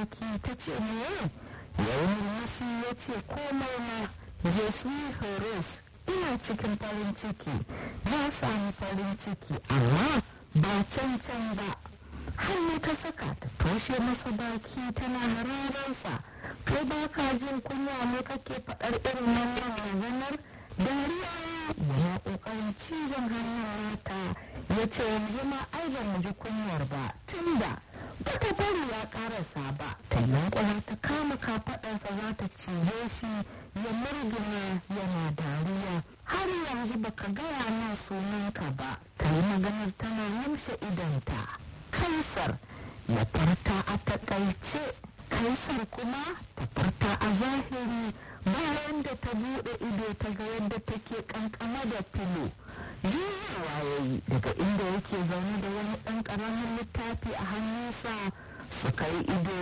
baki ta ce me ya murmushi ya ce komai na jesu horis ina cikin farin ciki na sami farin ciki amma ba can can ba hannu ta saka ta toshe masa baki tana hararsa kai ba ka jin kunya ne kake faɗar irin wannan maganar dariya yana ƙoƙarin cizon hannun nata ya ce yanzu ma ai ba mu ji kunyar ba tunda ba ta bari ya ƙarasa ba ta yankula ta kama kafaɗarsa za ta cije shi ya murgina yana dariya har yanzu baka gaya min sunanka ba ta yi maganar tana yamshe idanta kaisar ya farta a takaice kaisar kuma ta farta a zahiri bayan da ta bude ido ta ga yadda take kankama da filo juyawa ya yi daga inda yake zaune da wani ɗan ƙaramin littafi a hannunsa suka yi ido